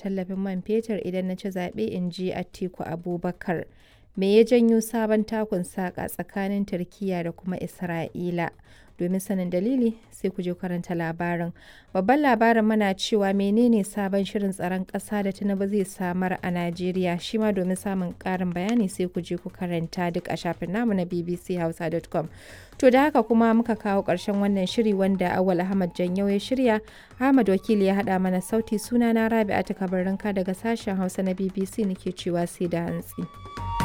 tallafin man fetur idan na ci zaɓe in ji Atiku Abubakar. Me ya janyo sabon takun saƙa tsakanin Turkiyya da kuma Isra'ila? Domin sanin dalili sai ku je karanta labarin. Babban labarin mana cewa menene sabon shirin tsaron ƙasa da Tinubu zai samar a Najeriya shi ma domin samun ƙarin bayani sai ku je ku karanta duk a shafin namu na bbchausa.com. To da haka kuma muka kawo ƙarshen wannan shiri wanda Awal Ahmad Janyau ya shirya, Ahmad Wakili ya haɗa mana sauti sunana Rabi'atu Kabarinka daga sashen Hausa na BBC nake cewa sai da hantsi.